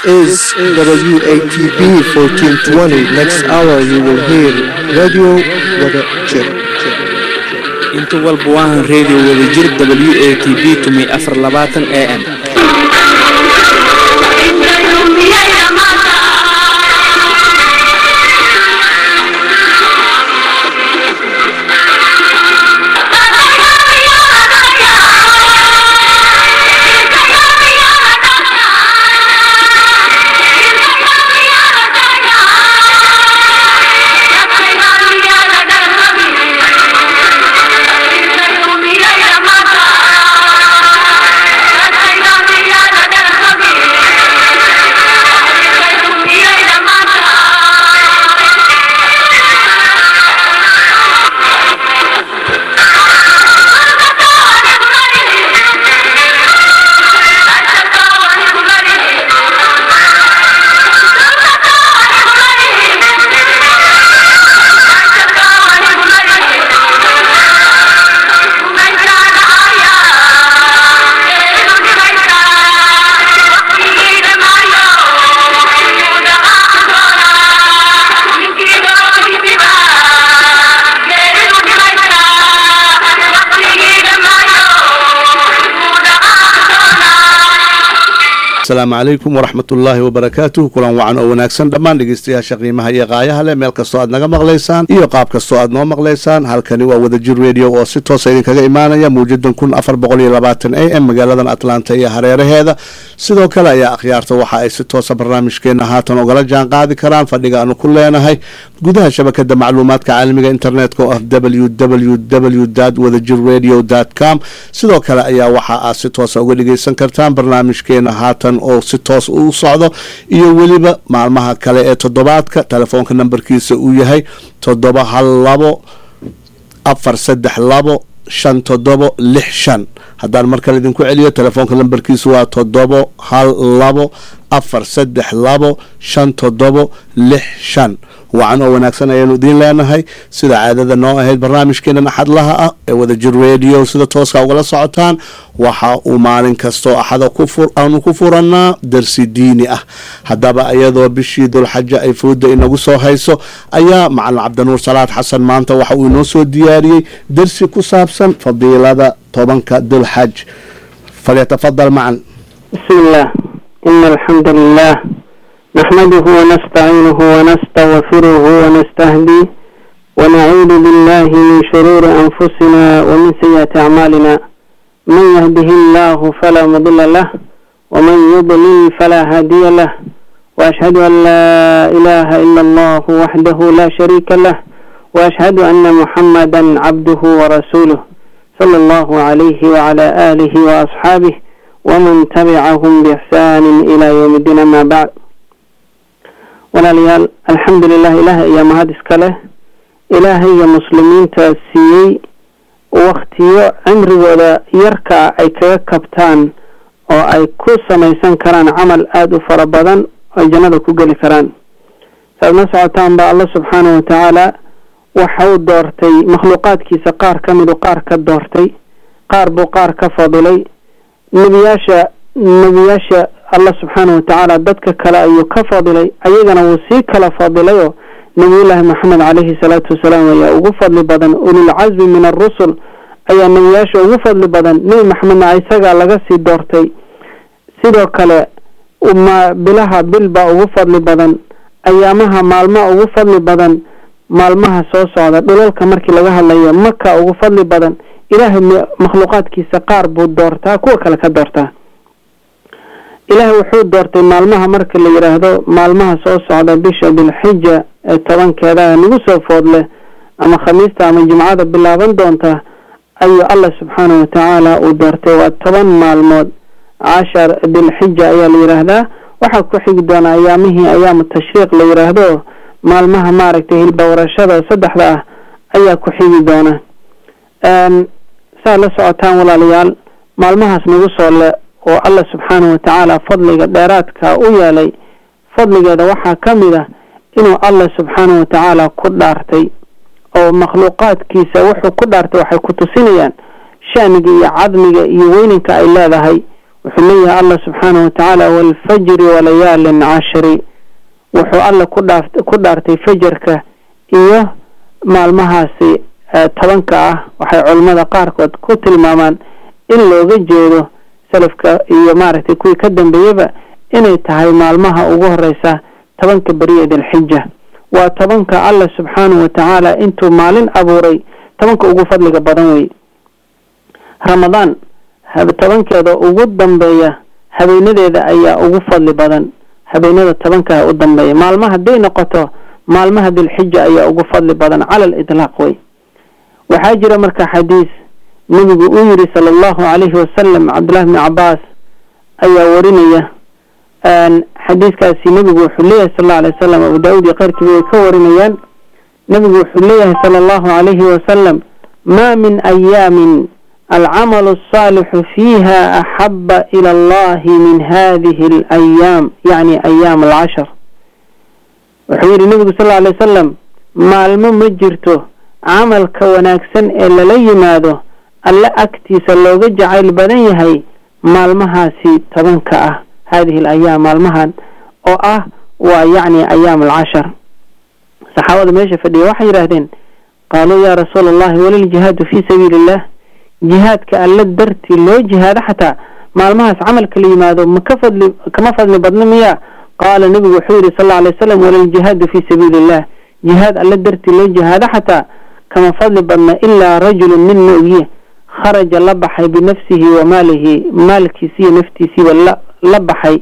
is WATB 1420. Next hour you will hear Radio Wada Jir. inta walba waahan radio wadajir w a t b tumi afar labaatan a m asalaamu calaykum waraxmat ullaahi wabarakaatuh kulan wacan oo wanaagsan dhammaan dhegeystayaasha qiimaha iyo qaayaha leh meel kastoo aad naga maqlaysaan iyo qaab kastoo aad noo maqlaysaan halkani waa wadajir radio oo si toosa idinkaga imaanaya muujadan kun afar boqol iyo labaatan a m magaaladan atlanta iyo hareeraheeda sidoo kale ayaa akhyaarta waxa ay si toosa barnaamijkeena haatan ogala jaan qaadi karaan fadhiga aanu ku leenahay gudaha shabakada macluumaadka caalamiga internetka oo ah w w w wadajir radio com sidoo kale ayaa waxa aad si toosa uga dhegeysan kartaan barnaamijkeena haatan oo si toos u socdo iyo weliba maalmaha kale ee toddobaadka telefoonka nambarkiisa uu yahay toddoba hal labo afar saddex labo shan toddobo lix shan haddaan mar kale idinku celiyo telefoonka lambarkiisu waa toddobo hal labo afar saddex labo shan toddobo lix shan wacan oo wanaagsan ayaanu idiin leenahay sida caadada noo ahayd barnaamijkeenan axadlaha ah ee wadajir radio sida tooska ugala socotaan waxa uu maalin kastoo axada aanu ku furannaa darsi diini ah haddaba iyadoo bishii dulxaja ay fooda inagu soo hayso ayaa macalin cabdinuur salaad xasan maanta waxa uu inoo soo diyaariyey darsi ku saabsan fadiilada tobanka dulxaj falyatafadal macan بسم الله إن الحمد لله نحمده ونستعينه ونستغفره ونستهديه ونعوذ بالله من شرور أنفسنا ومن سيئات أعمالنا من يهده الله فلا مضل له ومن يضلل فلا هادي له وأشهد أن لا إله إلا الله وحده لا شريك له وأشهد أن محمدا عبده ورسوله صلى الله عليه وعلى آله وأصحابه ومن تبعهم بإحسان إلى يوم الدين أما بعد walaalayaal alxamdulilah ilaahay ayaa mahad iska leh ilaahay iyo muslimiinta siiyey waktiyo cimrigooda yarkaa ay kaga kabtaan oo ay ku samaysan karaan camal aada u fara badan oo jannada ku geli karaan saaad la socotaan ba alla subxaanahu watacaala waxa uu doortay makhluuqaadkiisa qaar ka midu qaar ka doortay qaar buu qaar ka fadilay nebiyaasha nebiyaasha allah subxaanahu watacaala dadka kale ayuu ka fadilay ayagana wuu sii kala fadilayoo nebiyullaahi maxamed caleyhi salaatu wasalaam ayaa ugu fadli badan ulilcasmi min arusul ayaa nebiyaasha ugu fadli badan nebi maxamedna isagaa laga sii doortay sidoo kale ma bilaha bil baa ugu fadli badan ayaamaha maalmaha ugu fadli badan maalmaha soo socda dhulalka markii laga hadlayo maka ugu fadli badan ilaahay makhluuqaadkiisa qaar buu doortaa kuwa kale ka doortaa ilaahay wuxuu doortay maalmaha marka la yidhaahdo maalmaha soo socda bisha bilxija ee tobankeeda nagu soo foodleh ama khamiista ama jimcada bilaaban doonta ayuu allah subxaanahu watacaala uu doortay waa toban maalmood cashar dilxija ayaa la yidhaahdaa waxaa ku xigi doona ayaamihii ayaamu tashriiq la yidhaahdo maalmaha maaragtay hilbawarashada saddexda ah ayaa ku xigi doona saa la socotaan walaalayaal maalmahaas nagu soo le oo allah subxaanahu watacaala fadliga dheeraadka u yeelay fadligeeda waxaa ka mid ah inuu allah subxaanahu watacaala ku dhaartay oo makhluuqaadkiisa wuxuu ku dhaartay waxay ku tusinayaan shaniga iyo cadmiga iyo weyninka ay leedahay wuxuu leeyahay allah subxaanahu watacaala waalfajri walayaalin cashri wuxuu alla ku dhaaf ku dhaartay fajarka iyo maalmahaasi tobanka ah waxay culimmada qaarkood ku tilmaamaan in looga jeedo salafka iyo maaragtay kuwii ka dambeeyaba inay tahay maalmaha ugu horeysa tobanka beriya dilxija waa tobanka allah subxaanahu watacaala intuu maalin abuuray tobanka ugu fadliga badan wey ramadaan tobankeeda ugu dambeeya habeenadeeda ayaa ugu fadli badan habeenada tobanka u dambeeya maalma hadday noqoto maalmaha dilxija ayaa ugu fadli badan cala lidlaaq wey waxaa jira marka xadiis nebigu uu yiri sala allahu calayhi wasalam cabdullahi bni cabaas ayaa warinaya xadiiskaasi nebigu wuxuu leeyahay sal alla alay wasalam abu daawud iyo keyrkiiba way ka warinayaan nebigu wuxuu leeyahay sala allahu calayhi wasalam ma min ayaamin alcamalu alsaalixu fiiha axaba ila allahi min hadihi alayaam yacni ayaam alcashar wuxuu yidhi nebigu sal alla alay wasalam maalmo ma jirto camalka wanaagsan ee lala yimaado alle agtiisa looga jacayl badan yahay maalmahaasi tobanka ah hadihi alayaam maalmahan oo ah waa yacni ayaam alcashar saxaabada meesha fadhiya waxay yidhaahdeen qaaluu yaa rasuula allahi waliljihaadu fii sabiili illah jihaadka alle dartii loo jihaado xataa maalmahaas camalka la yimaado maka fadli kama fadli badno miya qaala nebigu wuxuu yidhi sal alla alay wasalam waliljihaadu fii sabiili illah jihaad alle dartii loo jihaado xataa kama fadli badna ilaa rajulun nin moogiye kharaja la baxay binafsihi wa maalihi maalkiisiiyo naftiisiiba la la baxay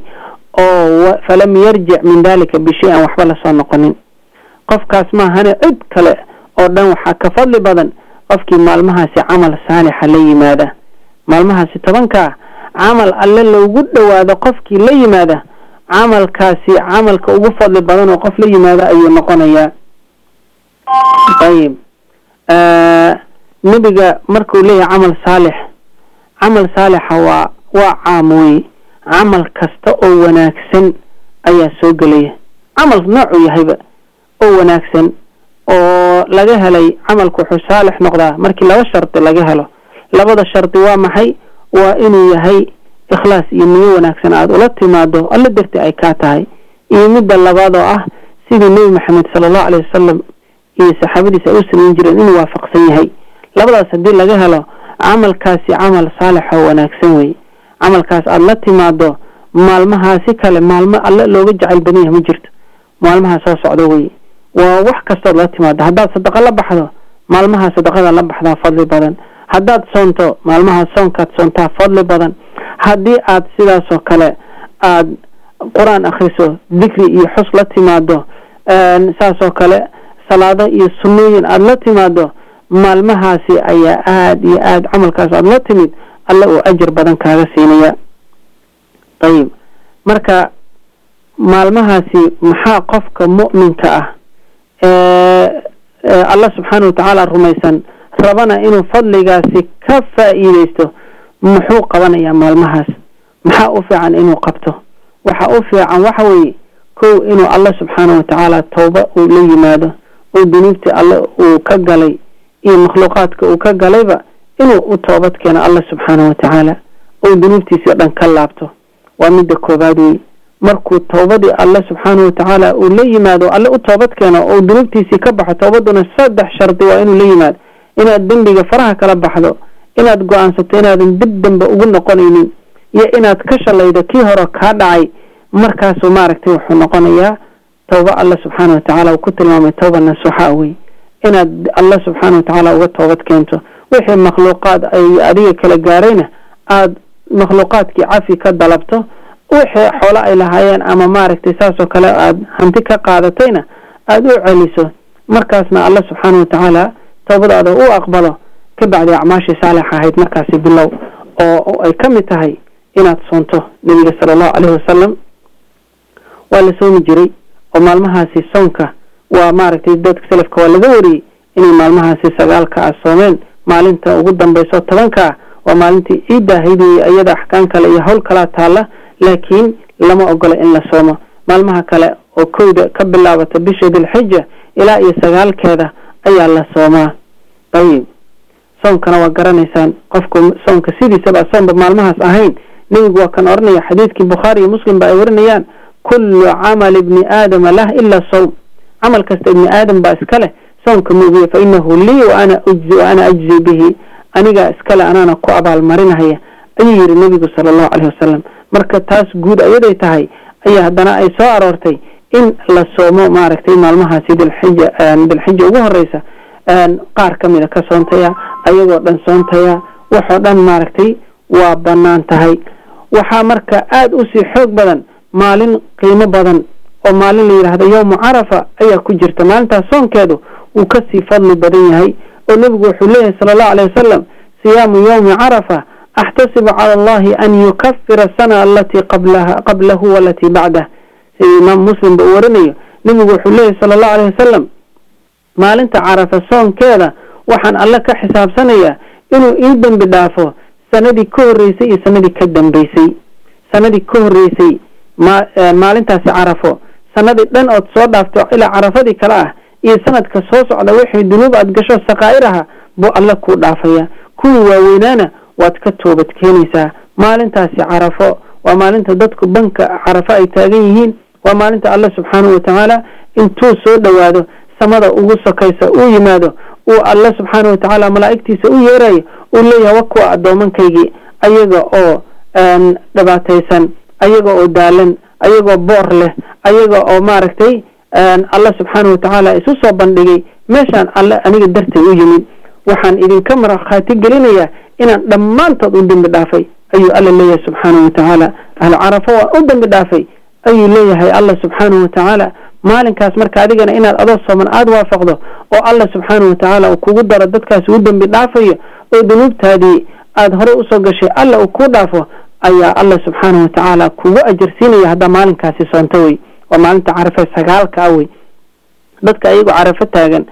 oo falam yarjic min dalika bishay an waxba lasoo noqonin qofkaas maahane cid kale oo dhan waxaa ka fadli badan qofkii maalmahaasi camal saalixa la yimaada maalmahaasi tobankaa camal alle loogu dhowaado qofkii la yimaada camalkaasi camalka ugu fadli badan oo qof la yimaado ayuu noqonayaa ayib nebiga markuu leeyahay camal saalix camal saalixa waa waa caam wey camal kasta oo wanaagsan ayaa soo gelaya camal noocuu yahayba oo wanaagsan oo laga helay camalku wuxuu saalix noqdaa markii laba shardi laga helo labada shardi waa maxay waa inuu yahay ikhlaas iyo niyo wanaagsan aada ula timaado alla darti ay kaa tahay iyo midda labaad oo ah sidii nebi maxamed sala allahu alayh wasalam iyo saxaabadiisa ay u samayn jireen inuu waafaqsan yahay labadaas haddii laga helo camalkaasi camal saalix oo wanaagsan wey camalkaas aada la timaado maalmahaasi kale maalmo alle looga jacayl badan yahay ma jirto maalmaha soo socdo wey waa wax kastood la timaado haddaad sadaqa la baxdo maalmaha sadaqada la baxdaa fadli badan haddaad soonto maalmaha soonkaad soontaa fadli badan haddii aad sidaasoo kale aad qur-aan akhriso dikri iyo xus la timaado saasoo kale salaado iyo sunnooyin aada la timaado maalmahaasi ayaa aada iyo aada camalkaas aada la timid alle uu ajar badan kaaga siinaya ayib marka maalmahaasi maxaa qofka mu'minka ah ee allah subxaana watacaala rumaysan rabana inuu fadligaasi ka faa'iideysto muxuu qabanayaa maalmahaas maxaa u fiican inuu qabto waxa u fiican waxa weeye kow inuu allah subxaana watacaala tawba uu la yimaado oo dunuubtii alle uu ka galay iyo makhluuqaadka uu ka galayba inuu u toobad keeno allah subxaana watacaala oo dunuubtiisii o dhan ka laabto waa midda koobaad wey markuu towbadii alle subxaana watacaala uu la yimaado alle u toobad keeno oo dunuubtiisii ka baxo towbaduna saddex shardi waa inuu la yimaado inaad dembiga faraha kala baxdo inaad go-aansato inaadan dib dambe ugu noqonaynin iyo inaad ka shalaydo kii hore kaa dhacay markaasuu maaragtay wuxuu noqonayaa towba alla subxaana watacaala uu ku tilmaamay towba nasuuxa wey inaad alla subxaana watacaala uga toobad keento wixii makhluuqaad ay adiga kala gaarayna aada makhluuqaadkii cafi ka dalabto wixii xoolo ay lahaayeen ama maaragtay saasoo kale aada hanti ka qaadatayna aada u celiso markaasna alla subxaana watacaala towbadaada u aqbalo ka bacdi acmaashii saalixa ahayd markaasi bilow oo ay ka mid tahay inaad soonto nebiga sala allahu caleyhi wasalam waa la soomi jiray oo maalmahaasi soonka waa maaragtay dadka salafka waa laga wariyey inay maalmahaasi sagaalka ah soomeen maalinta ugu dambayso tobanka ah waa maalintii ciidda ahayd wey iyada axkaan kale iyo howl kalaa taalla laakiin lama ogola in la soomo maalmaha kale oo kowda ka bilaabata bisha dilxija ilaa iyo sagaalkeeda ayaa la soomaa ayib soonkana waa garanaysaan qofku soonka sidiisaba soonba maalmahaas ahayn nebigu waa kan odhanaya xadiidkii bukhaari iyo muslim ba ay warinayaan kullu camal ibni aadama lah ila sawm camal kasta ibni aadam baa iska leh soonka moogiye fa inahu lii waana ujzi wa ana ajzi bihi anigaa iskale anaana ku abaalmarinahaya ayuu yihi nebigu sala allahu caleyhi wasalam marka taas guud ayaday tahay ayaa haddana ay soo aroortay in la soomo maaragtay maalmahaasi dilxija dilxija ugu horeysa qaar ka mida ka soontaya ayagoo dhan soontaya waxoo dhan maaragtay waa banaan tahay waxaa marka aada usii xoog badan maalin qiimo badan oo maalin la yidhaahdo yowmu carafa ayaa ku jirta maalintaas soonkeedu wuu kasii fadli badan yahay oo nebigu wuxuu leeyahay sala allahu aleyh wasalam siyaamu yowmi carafa axtasibu cala allahi an yukafira asana alatii qablaha qablahu walatii bacdah sida imaam muslim ba uu warinayo nebigu wuxuu leeyahay sala allahu aleyh wasalam maalinta carafa soonkeeda waxaan alle ka xisaabsanayaa inuu ii dembi dhaafo sanadii ka horreysay iyo sanadii ka dambeysay sanadii ka horreysay ma maalintaasi carafo sanadii dhan ood soo dhaafto ilaa carafadii kale ah iyo sanadka soo socda wixii dunuub aad gasho sakaa'ir aha buu alle kuu dhaafaya kuwii waaweynaana waad ka toobad keenaysaa maalintaasi carafo waa maalinta dadku banka carafo ay taagan yihiin waa maalinta alle subxaanahu watacaala intuu soo dhowaado samada ugu sokaysa uu yimaado uu alle subxaanahu watacaala malaa'igtiisa u yeerayo uu leeyahay wa kuwa addoomankaygii ayaga oo dhibaataysan ayaga oo daalan ayagoo boor leh ayaga oo maaragtay alle subxaanahu watacaala isu soo bandhigay meeshaan alle aniga dartay u yimid waxaan idinka markhaati gelinayaa inaan dhammaantood u dembi dhaafay ayuu alla leeyahay subxaanahu watacaala ahlu carafo waan u dembi dhaafay ayuu leeyahay alla subxaanahu watacaala maalinkaas marka adigana inaad adoo sooman aada waafaqdo oo alla subxaanahu watacaala uu kugu daro dadkaas u dembi dhaafayo oo dunuubtaadii aada horey usoo gashay alla uu kuu dhaafo ayaa alla subxaanahu watacaala kugu ajarsiinaya haddaa maalinkaasi soonto wey waa maalinta carafe sagaalka ah wey dadka ayagoo carafo taagan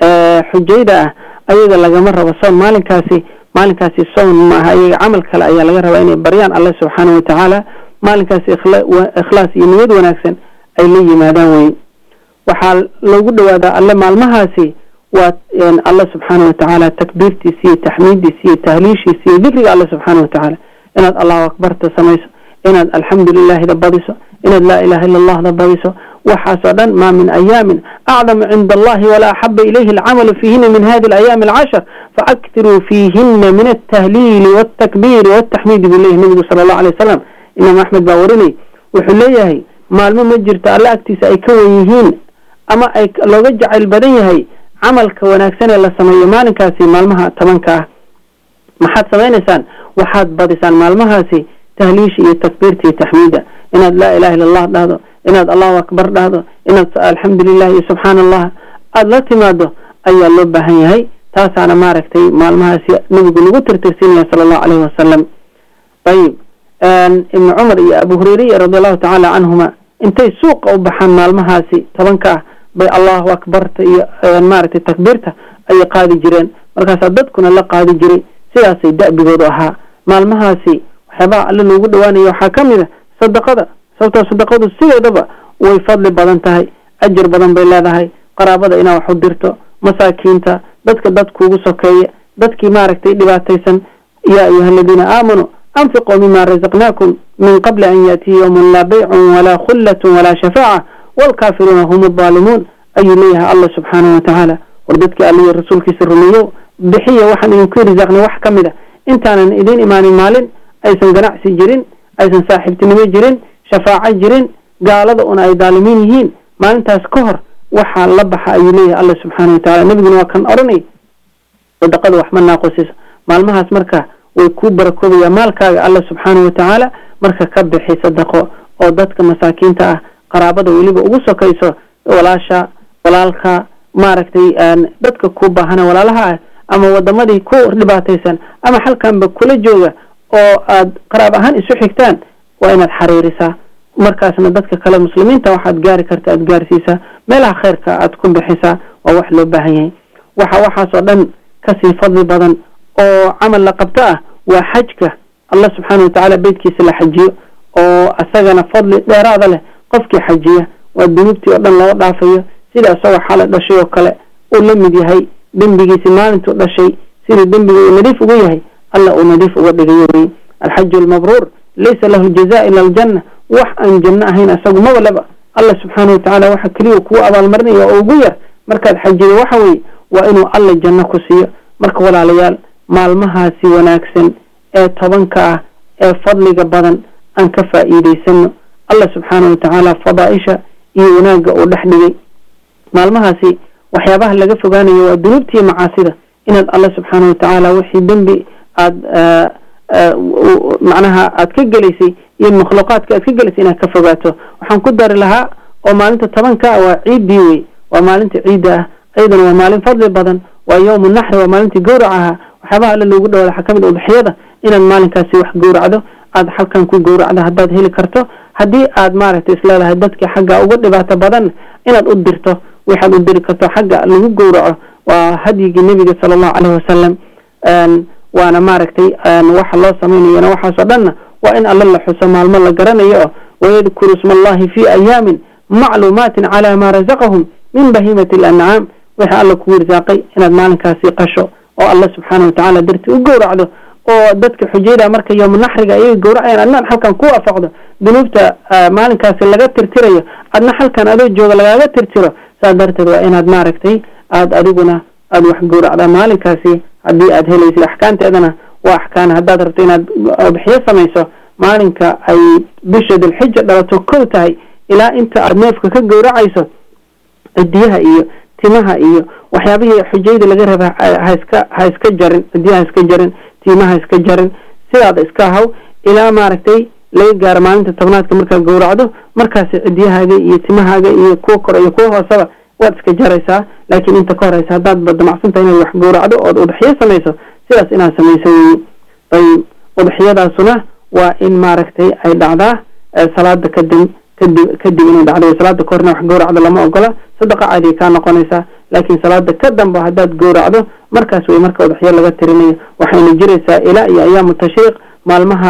xujayda ah ayaga lagama rabo soon maalinkaasi maalinkaasi soon maaha ayaga camal kale ayaa laga rabaa inay baryaan alle subxaanahu watacaala maalinkaasi ikhlaas iyo niyad wanaagsan ay la yimaadaan wey waxaa loogu dhawaadaa alle maalmahaasi waa alle subxaanahu watacaala takbiirtiisa iyo taxmiiddiisa iyo tahliishiisa iyo dikriga alle subxaanahu watacaala inaad allahu akbarta samayso inaad alxamdulilahida badiso inaad laa ilaha illa allahda badiso waxaasoo dhan maa min ayaamin acdamu cinda allahi walaa axaba ilayhi alcamalu fiihina min hadi alayaami alcashar faaktiruu fiihina min altahliili waltakbiiri waltaxmiidi buu leyahay nabigu sala allahu alay wasalam imaam axmed baa warinay wuxuu leeyahay maalmo ma jirto alle agtiisa ay ka wen yihiin ama ay looga jacayl badan yahay camalka wanaagsan ee la sameeyo maalinkaasi maalmaha tobanka ah maxaad samaynaysaan waxaad badisaan maalmahaasi tahliisha iyo takbiirta iyo taxmiida inaad laa ilaha illa allah dhahdo inaad allahu akbar dhahdo inaad alxamdulilah iyo subxaana allah aada la timaado ayaa loo baahan yahay taasaana maaragtay maalmahaasi nabigu nagu tirtirsiinaya sala allahu caleyhi wasalam ayib ibnu cumar iyo abu hureyriya radi allahu tacaala canhuma intay suuqa u baxaan maalmahaasi tobanka ah bay allahu akbarta iyo maaragtay takbiirta ayay qaadi jireen markaasaa dadkuna la qaadi jiray sidaasay da'bigoodu ahaa maalmahaasi waxyaabaha alle loogu dhawaanaya waxaa ka mid a sadaqada sababtoo sadaqadu sideedaba way fadli badan tahay ajar badan bay leedahay qaraabada inaa wax u dirto masaakiinta dadka dad kuugu sokeeya dadkii maaragtay dhibaataysan yaa ayuha aladiina aamanuu anfiquu mima razaqnaakum min qabli an yaatiya yowmun laa baycun walaa khullatun walaa shafaaca waalkaafiruuna hum addaalimuun ayuu leeyahay allah subxaanahu watacaala war dadkii alliyo rasuulkiisa rumeeyo bixiya waxaan idinku risaaqnay wax ka mid a intaanan idiin imaanin maalin aysan ganacsi jirin aysan saaxiibtinimo jirin shafaaco jirin gaalada una ay daalimiin yihiin maalintaas ka hor waxaa la baxa ayuu leeyahay alla subxaana watacala nebiguna waa kan odhanay sadaqada wax ma naaqosiso maalmahaas marka way kuu barakoobayaa maalkaaga alla subxaana watacaala marka ka bixi sadaqo oo dadka masaakiinta ah qaraabada weliba ugu sokayso walaasha walaalka maaragtay dadka ku baahana walaalaha ah ama wadamadii ku dhibaataysan ama xalkanba kula jooga oo aad qaraab ahaan isu xigtaan waa inaad xariirisaa markaasna dadka kale muslimiinta waxaad gaari karta aad gaarsiisaa meelaha khayrka aad ku bixisaa waa wax loo baahan yahay waxa waxaasoo dhan kasii fadli badan oo camal la qabto ah waa xajka allah subxaana watacaala beytkiisa la xajiyo oo asagana fadli dheeraada leh qofkii xajiya waa dunuubtii oo dhan loo dhaafayo sida isagoo xala dhashay oo kale uu la mid yahay dembigiisi maalintuu dhashay siduu dembiga uu nadiif ugu yahay alla uu nadiif uga dhigayo wey alxaju almabruur laysa lahu jaza ila aljanna wax aan janno ahayn isagu maba leba allah subxaana watacaala waxa keliya kugu abaalmarinaya oo ugu yar markaad xajido waxa weeye waa inuu alla janno ku siiyo marka walaalayaal maalmahaasi wanaagsan ee tobanka ah ee fadliga badan aan ka faa'iidaysano allah subxaana watacaala fadaaisha iyo wanaagga uu dhex dhigay maalmahaasi waxyaabaha laga fogaanayo waa dunuubtiiyo macaasida inaad alla subxaana watacaala wixii dembi aada macnaha aad ka gelaysay iyo makhluuqaadka aad ka gelaysay inaad ka fogaato waxaan ku dari lahaa oo maalinta tobanka ah waa ciiddii wey waa maalinta ciidda ah ayadana waa maalin fadli badan waa yowmu naxri waa maalintii gowrac ahaa waxyaabaha alle loogu dhawaada waxaa kamid udxiyada inaad maalinkaasi wax gowracdo aad halkan ku gowracdo haddaad heli karto haddii aad maaragtay isleedahay dadka xagga uga dhibaato badan inaad u dirto waxaad u diri karto xagga lagu gowraco waa hadyigii nebiga sala allahu caleyhi wasalam waana maaragtay waxa loo samaynayona waxaasoo dhanna waa in alle la xuso maalmo la garanayo oo wayadkuru isma allahi fi ayaamin macluumaatin calaa maa razaqahum min bahimati alancaam wixii alla kugu irsaaqay inaad maalinkaasi qasho oo alla subxaana watacaala dartii u gowracdo oo dadka xujayda marka yowmu naxriga ayay gowracayaan adnaan halkan ku waafaqdo dunuubta maalinkaasi laga tirtirayo adna halkan adoo jooga lagaaga tirtiro saas darteed waa inaad maaragtay aada adiguna aada wax gowracdaa maalinkaasi haddii aad helaysid axkaanteedana waa axkaan haddaad rabto inaad udxiyo samayso maalinka ay bisha dilxija dhalato kow tahay ilaa inta aada neefka ka gowracayso cidiyaha iyo timaha iyo waxyaabihii xujayda laga raba haiska ha iska jarin cidiyaha ha iska jarin timaha ha iska jarin sidaada iska haw ilaa maaragtay laga gaaro maalinta tobnaadka markaad gowracdo markaasi cidiyahaaga iyo timahaaga iyo kuwa kore iyo kuwa hooseba waad iska jaraysaa laakiin inta ka horeysa haddaad badamacsantahay inaad wax gowracdo ood udxiyo samayso sidaas inaad samayso weyi ayib udxiyadaasuna waa in maaragtay ay dhacdaa salaada kadib kadib kadib inay dhacdo salaada ka horna wax gowracdo lama ogola sadaqa caadiya kaa noqonaysaa laakiin salaada ka dambe haddaad gowracdo markaas wey marka udxiyo laga tirinayo waxayna jiraysaa ilaa iyo ayaamu tashriiq maalmaha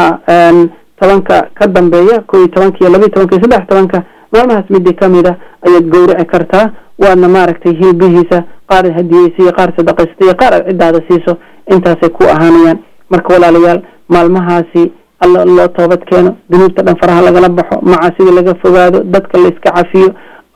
tobanka ka dambeeya kow iyo tobanka iyo labayo tobanka iyo saddex tobanka maalmahaas midii kamid a ayaad gowraci kartaa waadna maaragtay hilbihiisa qaar hadiyeysa iyo qaar sadaqaysta iyo qaar aad ciddaada siiso intaasay ku ahaanayaan marka walaalayaal maalmahaasi alla loo toobad keeno dunuubta dhan faraha lagala baxo macaasida laga fogaado dadka la iska cafiyo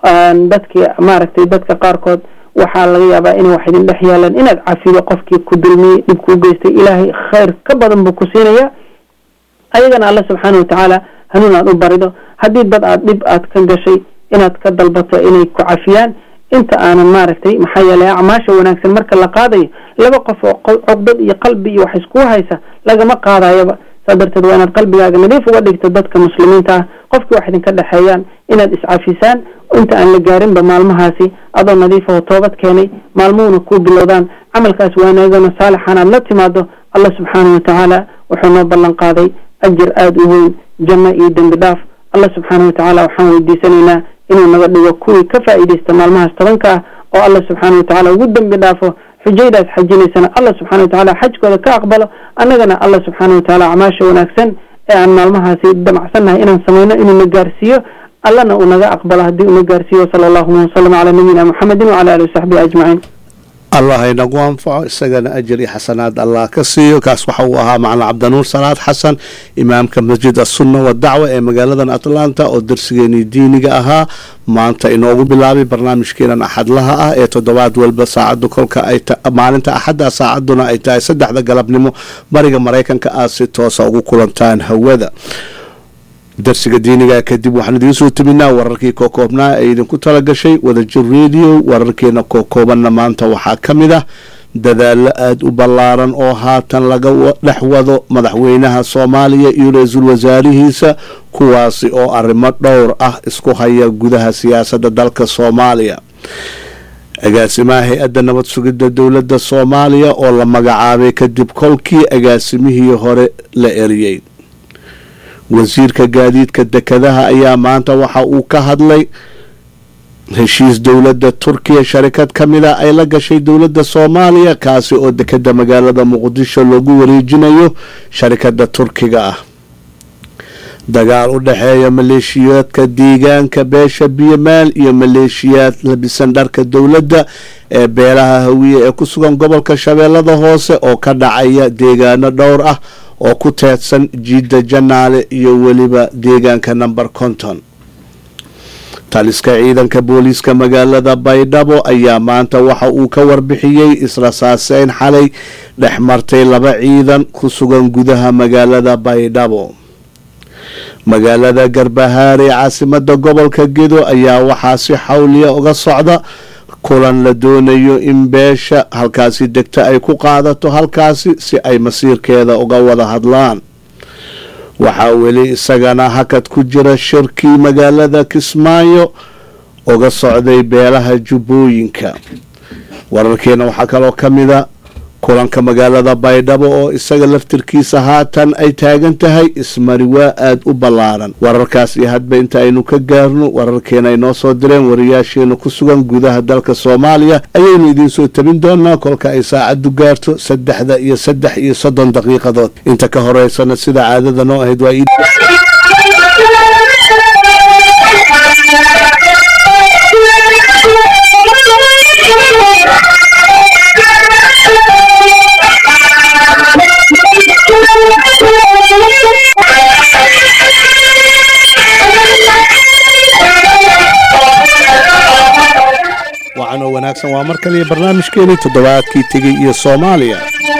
dadki maaragtay dadka qaarkood waxaa laga yaabaa inay wax idin dhex yaalaan inaad cafido qofkii ku dulmiyey dhib kuu geystay ilaahay khayr ka badan buu ku siinaya ayagana alla subxaana watacaala hanuun aad u barido haddii dad aad dhib aad ka gashay inaad ka dalbato inay ku cafiyaan inta aanan maaragtay maxaa yeelay acmaasha wanaagsan marka la qaadayo laba qof oo cogdad iyo qalbi iyo wax iskuu haysa lagama qaadayaba saa darteed waa inaad qalbigaaga nadiif uga dhigto dadka muslimiinta ah qofkii wax idinka dhexeeyaan inaad iscafisaan inta aan la gaarinba maalmahaasi adoo nadiifaho toobad keenay maalmuhuna kuu bilowdaan camalkaas wanaagana saalixan aad la timaado allah subxaana watacaala wuxuu noo ballan qaaday ajir aada u weyn janno iyo dembi dhaaf allah subxaana watacaala waxaan weydiisanaynaa inuu naga dhigo kuwii ka faa'iidaysta maalmahaas tobanka ah oo allah subxaana watacaala ugu dembi dhaafo xujaydaas xajinaysana allah subxana watacaala xajkooda ka aqbalo annagana allah subxaana watacaala acmaasha wanaagsan ee aan maalmahaasi damacsannahay inaan samayno inuu na gaarsiiyo allana uu naga aqbalo haddii uu na gaarsiiyo sala allahuma wasalam calaa nabiyina muxamedin wacala alihi wasaxbihi ajmaciin allah inagu anfaco isagana ajar iyo xasanaad allah ka siiyo kaas waxa uu ahaa macalin cabdinuur salaad xasan imaamka masjid asunna wadacwa ee magaaladan atlanta oo darsigeenii diiniga ahaa maanta inoogu bilaabay barnaamijkeenan axadlaha ah ee toddobaad walba saacadu kolka ay maalinta axadda saacaduna ay tahay saddexda galabnimo bariga maraykanka aad si toosa ugu kulantaan hawada darsiga diiniga kadib waxaan idiin soo teminaa wararkii kookoobnaa ee idinku talagashay wadajir radio wararkeena kookoobanna maanta waxaa ka mid ah dadaalo aada u ballaaran oo haatan laga dhex wado madaxweynaha soomaaliya iyo ra-iisul wasaarihiisa kuwaasi oo arrimo dhowr ah isku haya gudaha siyaasadda dalka soomaaliya agaasimaha hay-adda nabad sugidda dowladda soomaaliya oo la magacaabay kadib kolkii agaasimihii hore la eriyey wasiirka gaadiidka dekadaha ayaa maanta waxa uu ka hadlay heshiis dowladda turkiya sharikad ka mid a ay la gashay dowladda soomaaliya kaasi oo dekada magaalada muqdisho loogu wareejinayo sharikada turkiga ah dagaal u dhexeeya maleeshiyaadka deegaanka beesha biyomaal iyo maleeshiyaad labisan dharka dowladda ee beelaha hawiye ee ku sugan gobolka shabeellada hoose oo ka dhacaya deegaano dhowr ah oo ku teedsan jiidda janaale iyo weliba deegaanka number conton taliska ciidanka booliiska magaalada baydhabo ayaa maanta waxa uu ka warbixiyey israsaaseyn xalay dhex martay laba ciidan ku sugan gudaha magaalada baydhabo magaalada garbahaare caasimada gobolka gedo ayaa waxaa si xawliya uga socda kulan la doonayo in beesha halkaasi degta ay ku qaadato halkaasi si ay masiirkeeda uga wada hadlaan waxaa weli isagana hakad ku jira shirkii magaalada kismaayo uga socday beelaha jubbooyinka wararkeena waxaa kaloo ka mida kulanka magaalada baydhabo oo isaga laftirkiisa haatan ay taagan tahay ismari waa aada u ballaaran wararkaas iyo hadba inta aynu ka gaarno wararkeena ay noo soo direen wariyaasheena ku sugan gudaha dalka soomaaliya ayaynu idiin soo tabin doonaa kolka ay saacaddu gaarto saddexda iyo saddex iyo soddon daqiiqadood inta ka horeysana sida caadada noo ahayd waa wacan oo wanaagsan waa mar kaliya barnaamijkeenii toddobaadkii tegey iyo soomaaliya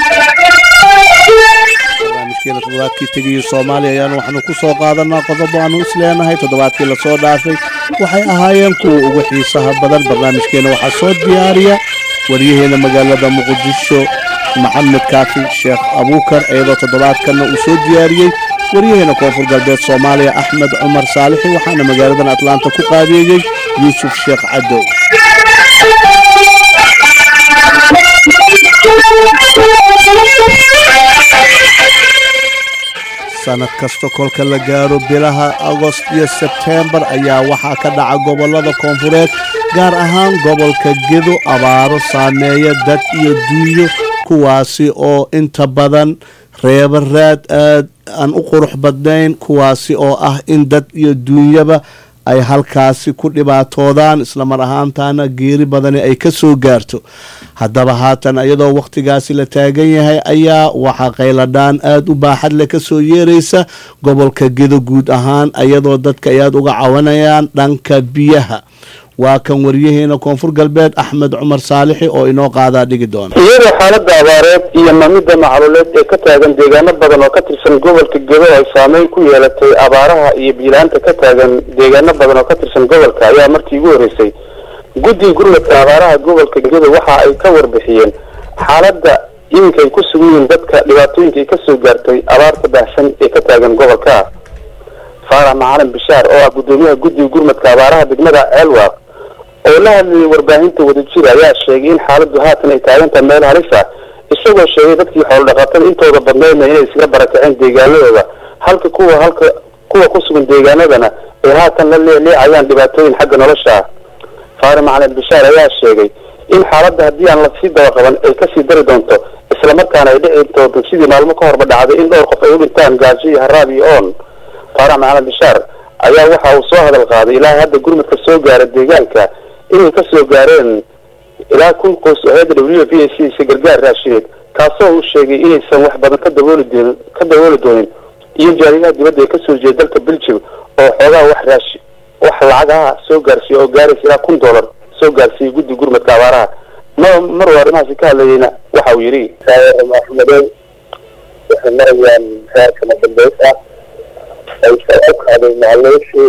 barnaamijkeena toddobaadkii tegey iyo soomaaliya ayaanu waxaanu ku soo qaadanaa qodobo aanu isleenahay toddobaadkii lasoo dhaafay waxay ahaayeen kuwa ugu xiisaha badan barnaamijkeena waxaa soo diyaariya waryaheena magaalada muqdisho maxamed kaafi sheekh abuukar iyadoo toddobaadkanna uu soo diyaariyey waryaheena koonfur galbeed soomaaliya axmed cumar saalixi waxaana magaaladan atlaanta ku qaabeeyey yuusuf sheekh cadow sanad kasta kolka la gaaro bilaha agost iyo sebteembar ayaa waxaa ka dhaca gobolada koonfureed gaar ahaan gobolka gedo abaaro saameeya dad iyo duunyo kuwaasi oo inta badan reeba raad aad aan u qurux badnayn kuwaasi oo ah in dad iyo duunyaba ay halkaasi ku dhibaatoodaan islamar ahaantaana geeri badani ay ka soo gaarto haddaba haatan iyadoo wakhtigaasi la taagan yahay ayaa waxaa qayladhaan aada u baaxad leh kasoo yeeraysa gobolka gedo guud ahaan iyadoo dadka ay aada uga cawanayaan dhanka biyaha waa kan waryaheena koonfur galbeed axmed cumar saalixi oo inoo qaadaa dhigi doona iyadoo xaaladda abaareed iyo mamidda macluuleed ee ka taagan deegaano badan oo ka tirsan gobolka gedo ay saameyn ku yeelatay abaaraha iyo biilaanta ka taagan deegaano badan oo ka tirsan gobolka ayaa markii ugu horreysay guddiga gurmadka abaaraha gobolka gedo waxa ay ka warbixiyeen xaaladda iminka ay ku sugan yihiin dadka dhibaatooyinka ay kasoo gaartay abaarta baahsan ee ka taagan gobolka faarax macalin bishaar oo ah guddoomiyaha guddiga gurmadka abaaraha degmada ceelwaaq oo la hadlayay warbaahinta wadajir ayaa sheegay in xaaladdu haatan ay taagantaha meel halis ah isagoo sheegay dadkii xoolodhaqatada intooda badneydna inay iskaga barakaceen deegaanadooda halka kuwa halka kuwa ku sugan deegaanadana ay haatan la leeleecayaan dhibaatooyin xagga nolosha ah faari macalin bishaar ayaa sheegay in xaaladda haddii aan lasii dabaqaban ay kasii dari doonto islamarkaana ay dhici doonto sidii maalmo ka horba dhacday in dhowr qof ay u dhintaan gaajo iyo haraab iyo oon faarax macalin bishaar ayaa waxa uu soo hadal qaaday ilaa hadda gurmadka soo gaara deegaanka inay ka soo gaareen ilaa kun qoys oo hayadda w v a c isa gargaar raashineed kaasoo uu sheegay inaysan wax badan ka dabooli doonin ka dabooli doonin iyo jaariyaha dibadda ee kasoo jeeda dalka belgium oo xoogaha wax raashi wax lacagaha soo gaarsiiya oo gaaraysa ilaa kun dollar soo gaarsiiyay guddi gurmadka abaaraha ma mar uu arrimahaasi ka hadlayeyna waxa uu yidhi maxmedow waxay marayaan heerkama dambeys ah ay soo u kacday macluushii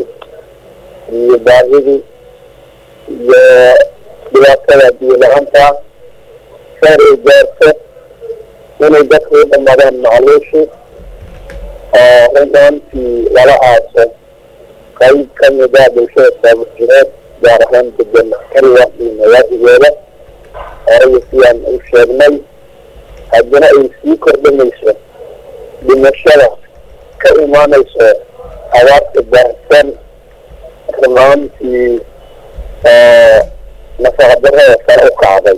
iyo baahidii iyo dhibaatada biyo la-aanta saar ay gaarto inay dadku u dhamadaan macluushii oo rundaantii lala aaso qayb ka mida bulshada saabujireed gaar ahaan degan kaliya iyo nawaadigooda horaya sidaan u sheegnay haddana ay sii kordhinayso dhimashada ka imaanayso abaarta baahsan runaantii nafaqadarada sare u kacday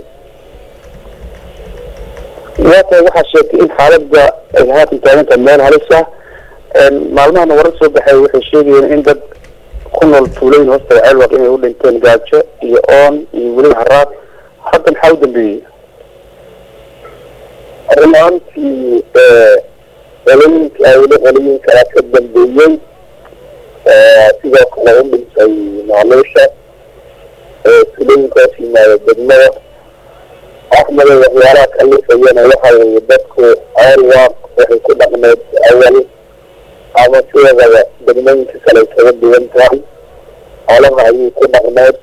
waata waxaa sheegtay in xaaladda ay haatan taagantahay meel halis ah maalmahana warar soo baxay waxay sheegayeen in dad ku nool tuulooyin hoosta ceelwaq inay u dhinteen gaajo iyo oon iyo weliba haraad hadda maxaa u dambeeyey runaantii qolooyinka awle qolooyin kala ka dambeeyey sidoo kale u dhintay macluusha tulooyinka hoos yimaada degmada axmeda waxyaalaha kalifayana waxa weeye dadku ceelwaaq waxay ku dhaqmeed awal ama sideedaba degmooyinka kale ay kaga duwan tahay xoolaha ayay ku dhaqmeed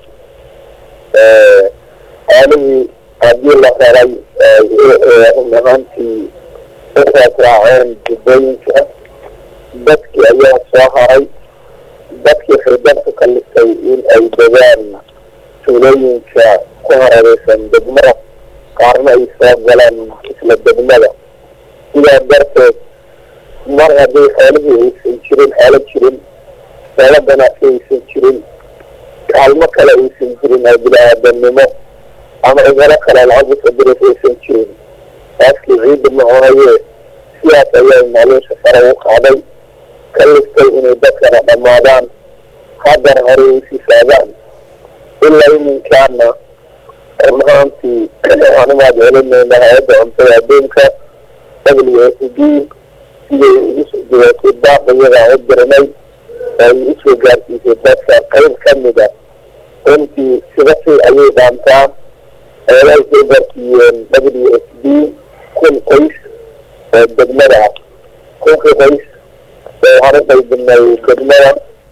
xoolihii haddii la helay run ahaantii waxaad raaceen jubbooyinka dadkii ayaa soo haray dadkii waxay dadku kalifay in ay degaan tuulooyinka ku hareereysan degmada qaarna ay soo galaan isla degmada sidaa darteed mar haddii xoolihii aysan jirin xoolo jirin xoolo ganacsi aysan jirin kaalmo kale aysan jirin oo bini-aadamnimo ama cigalo kale lacag usadiraysa aysan jirin taaskii ciidda maconaye sidaas ayaa macluusha sare u qaaday ka liftay inay dadkana dhammaadaan haddana horey usii saagaan ilaa iminkaana run ahaantii waxaan umaad celinayna hay-adda cuntada adduunka w s d siday ugu soo jawaabtay baaq iyadaa u dirnay oo ay usoo gaarsiisay dadka qayb ka mida runtii sida si ayay dhaantaa eeday soo gaarsiiyeen w s d kun qoys oo degmada ah kunkii qoys waxaan u qaybinay degmada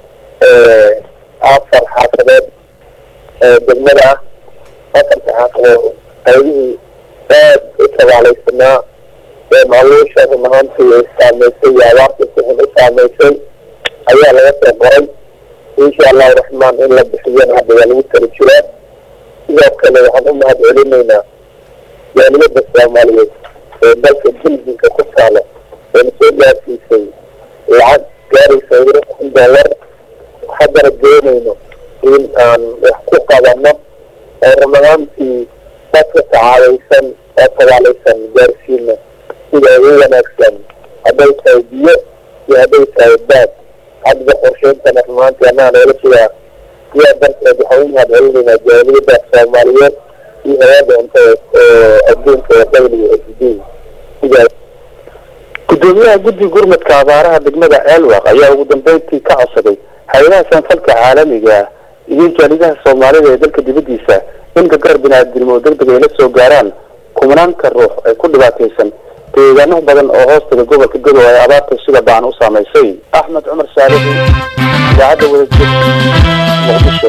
afar xaafadood degmada ah afarta xaafadood qaybihii aad u tabaalaysanaa ee macluusha run ahaantii ay saameysay iyo abaarta si xun u saameysay ayaa laga soo qoray insha allahu raxmaan in la bixiyana hadda waa lagu tali jiraa sidoo kale waxaan u mahad celinaynaa jaaliyadda soomaaliyeed ee dalka belginka ku taalo eena soo gaarsiisay lacag gaaraysa ilo kun dollar haddana doonayno in aan wax ku qabano oo run ahaantii dadka tacaadaysan oo tabaalaysan gaarsiina sida ugu wanaagsan hadday tahay biyo iyo hadday tahay baad hadda qorsheyntana run ahaantii annaga noola jiraa sidaa darteed waxaan u mahad celinaynaa jaaliyadda soomaaliyeed iyo hay-adda cuntada oo adduunka ee w s d sidaas gudoomiyaha guddi gurmadka abaaraha degmada ceelwaq ayaa ugu dambeyntii ka codsaday hay-adaha sanfalka caalamiga iyo jaalidaha soomaalida ee dalka dibadiisa in gargaar bini-aadnimo degdeg ay la soo gaaraan kumanaanka ruux ee ku dhibaataysan deegaano badan oo hoostaga gobolka godow ay abaarta sida baan u saamaysay axmed cumar saalixi idaacadda wadajir muqdisho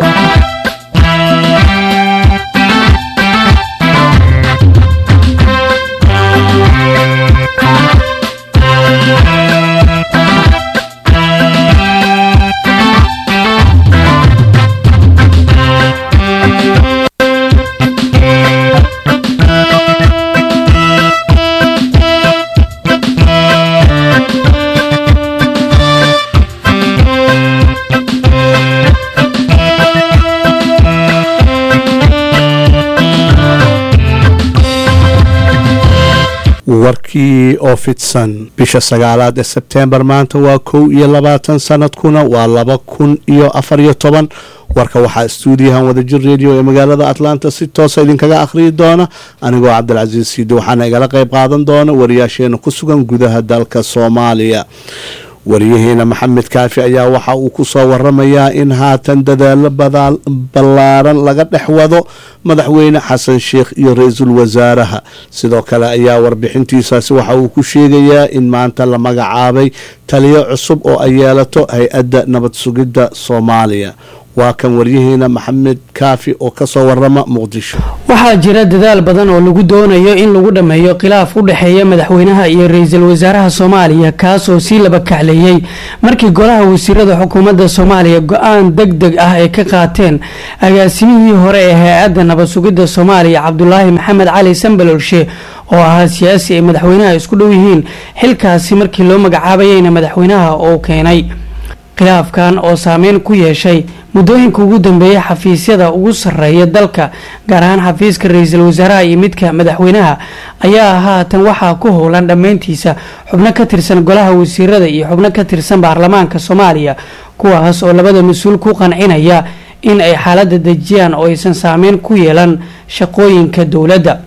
warkii oo fidsan bisha sagaalaad ee sebteembar maanta waa kow iyo labaatan sanadkuna waa laba kun iyo afar iyo toban warka waxaa stuudiyahan wadajir radio ee magaalada atlanta si toosa idinkaga akhriyi doona anigoo cabdilcasiis siidi waxaana igala qayb qaadan doona wariyaasheena ku sugan gudaha dalka soomaaliya wariyaheena maxamed kaafi ayaa waxa uu ku soo waramayaa in haatan dadaalo ballaaran laga dhex wado madaxweyne xasan sheikh iyo ra-iisul wasaaraha sidoo kale ayaa warbixintiisaasi waxa uu ku sheegayaa in maanta la magacaabay taliyo cusub oo ay yeelato hay-adda nabad sugidda soomaaliya waa kan waryaheena maxamed kaafi oo kasoo warama muqdisho waxaa jira dadaal badan oo lagu doonayo in lagu dhammeeyo khilaaf u dhexeeya madaxweynaha iyo ra-iisul wasaaraha soomaaliya kaasoo sii laba kacleeyey markii golaha wasiirada xukuumadda soomaaliya go-aan deg deg ah ay ka qaateen agaasimihii hore ee hay-adda nabad sugidda soomaaliya cabdulaahi maxamed cali sambalolshe oo ahaa siyaasi ay madaxweynaha isku dhow yihiin xilkaasi markii loo magacaabayeyna madaxweynaha uu keenay khilaafkan oo saameyn ku yeeshay muddooyinka ugu dambeeya xafiisyada ugu sarreeya dalka gaar ahaan xafiiska ra-iisul wasaaraha iyo midka madaxweynaha ayaa haatan waxaa ku howlan dhammayntiisa xubno ka tirsan golaha wasiirada iyo xubno ka tirsan baarlamaanka soomaaliya kuwaas oo labada mas-uul ku qancinaya in ay xaaladda dejiyaan oo aysan saameyn ku yeelan shaqooyinka dowladda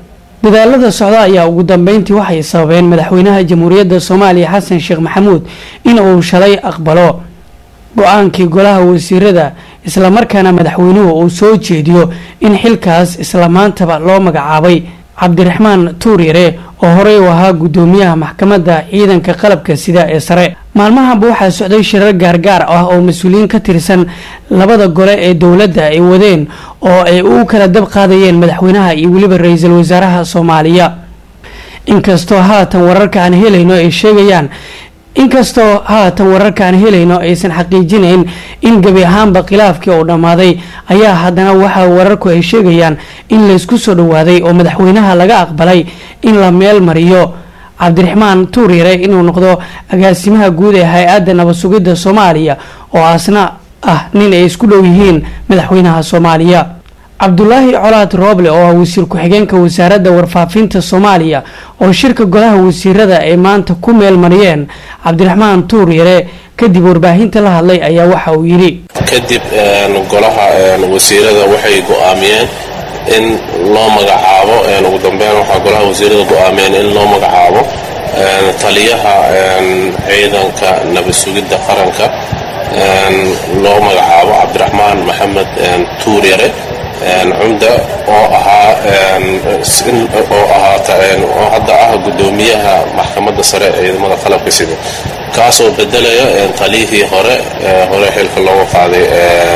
dadaalada socda ayaa ugu dambeyntii waxay sababeen madaxweynaha jamhuuriyadda soomaaliya xasan sheekh maxamuud in uu shalay aqbalo go-aankii golaha wasiirada islamarkaana madaxweynuhu uu soo jeediyo in xilkaas isla maantaba loo magacaabay cabdiraxmaan tuuryare oo horey u ahaa guddoomiyaha maxkamadda ciidanka qalabka sida ee sare maalmahanba waxaa socday shirar gaargaar ah oo mas-uuliyiin ka tirsan labada gole ee dowladda ay wadeen oo ay u kala dab qaadayeen madaxweynaha iyo weliba ra-iisul wasaaraha soomaaliya inkastoo haatan wararka aan helayno ay sheegayaan inkastoo haatan wararka aan helayno aysan xaqiijinayn in gebi ahaanba khilaafkii uu dhammaaday ayaa haddana waxa wararku ay sheegayaan in laysku soo dhowaaday oo madaxweynaha laga aqbalay in la meel mariyo cabdiraxmaan tuuryare inuu noqdo agaasimaha guud ee hay-adda nabad sugidda soomaaliya oo asna ah nin ay isku dhow yihiin madaxweynaha soomaaliya cabdulaahi colaad rooble oo ah wasiir ku-xigeenka wasaaradda warfaafinta soomaaliya oo shirka golaha wasiirada ay maanta ku meel mariyeen cabdiraxmaan tuuryare kadib warbaahinta la hadlay ayaa waxa uu yidhi kadib golaha wasiirada waxay go-aamiyeen in loo magacaabo ugu dambeyn waxaa golaha wasiirada go-aamiyeen in loo magacaabo taliyaha ciidanka nabad sugidda qaranka loo magacaabo cabdiraxmaan maxamed tuuryare cumda oo ahaa oo ahaa hadda ah guddoomiyaha maxkamadda sare ee ciidamada qalabka sida kaasoo bedelaya taliyihii hore hore xilka looga qaaday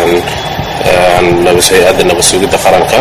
hay-adda nabad sugidda qaranka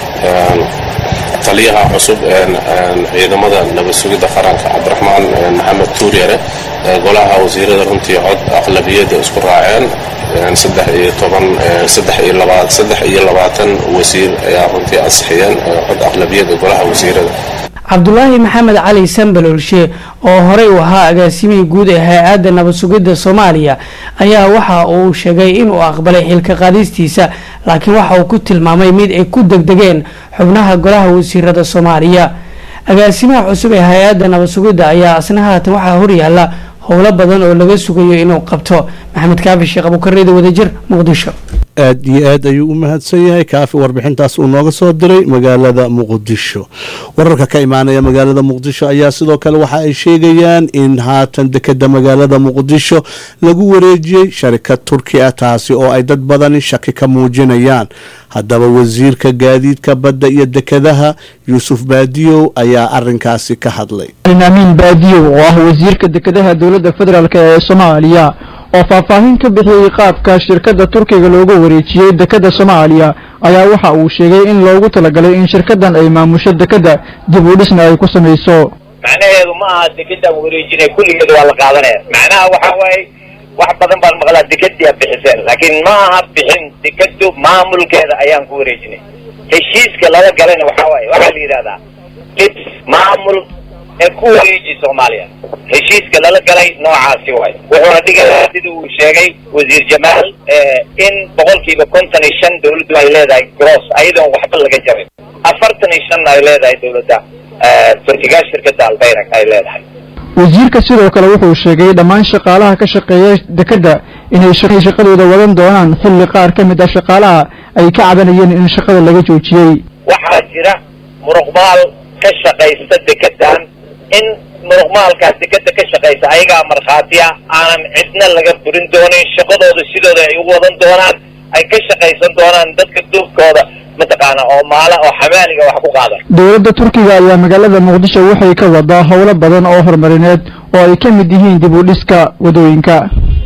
taliyaha cusub ciidamada nabad sugidda qaranka cabdiraxmaan maxamed tuuryare golaha wasiirada runtii cod aqlabiyadda isku raaceen saddex iyo toban saddex iyo laba saddex iyo labaatan wasiir ayaa runtii ansixiyeen cod aqlabiyadda golaha wasiirada cabdulaahi maxamed cali sambalolshe oo horey u ahaa agaasimihii guud ee hay-adda nabad sugidda soomaaliya ayaa waxa uu sheegay inuu aqbalay xilka qaadistiisa laakiin waxa uu ku tilmaamay mid ay ku degdegeen xubnaha golaha wasiirada soomaaliya agaasimaha cusub ee hay-adda nabad sugidda ayaa asna haatan waxaa horyaala howlo badan oo laga sugayo inuu qabto maxamed kaafi sheekh abuukareeda wadajir muqdisho aad iyo aad ayuu u mahadsan yahay kaafi warbixintaas uu nooga soo diray magaalada muqdisho wararka ka imaanaya magaalada muqdisho ayaa sidoo kale waxa ay sheegayaan in haatan dekeda magaalada muqdisho lagu wareejiyey sharikad turki ah taasi oo ay dad badani shaki ka muujinayaan haddaba wasiirka gaadiidka badda iyo dekedaha yuusuf baadiyow ayaa arinkaasi ka hadlay amiin baadiyow oo ah wasiirka dekedaha dowladda federaalk ee soomaaliya oo faahfaahin ka bixiyey qaabka shirkadda turkiga loogu wareejiyey dekadda soomaaliya ayaa waxa uu sheegay in loogu talagalay in shirkaddan ay maamusho dekadda dib u dhisna ay ku samayso macnaheedu ma aha dekedaan wareejinay kulligeed waa la qaadanaya macnaha waxa waaye wax badan baan maqlaa dekedii aad bixiseen laakiin ma aha bixin dekedu maamulkeeda ayaan ku wareejinay heshiiska lala galayna waxa waaye waxaa la yidhahdaa dib maamul ee ku wareeji soomaaliya heshiiska lala galay noocaasi waay wuxuuna dhigayaa sida uu sheegay wasiir jamaal in boqolkiiba konton iyo shan dawladdu ay leedahay gross ayadoon waxba laga jarin afartan iyo shanna ay leedahay dawladda turkiga shirkadda albayrak ay leedahay wasiirka sidoo kale wuxuu sheegay dhammaan shaqaalaha ka shaqeeya dekedda inay shaqadooda wadan doonaan xilli qaar ka mid ah shaqaalaha ay ka cabanayeen in shaqada laga joojiyey waxaa jira muruqmaal ka shaqaysta dekedan in muruqmaalkaas dekeda ka shaqaysa ayagaa markhaatiya aanan cidna laga burin doonin shaqadooda sidooda ay u wadan doonaan ay ka shaqaysan doonaan dadka duubkooda mataqaana oo maala oo xamaaliga wax ku qaada dowladda turkiga ayaa magaalada muqdisho waxay ka wadaa howlo badan oo horumarineed oo ay ka mid yihiin dib u dhiska wadooyinka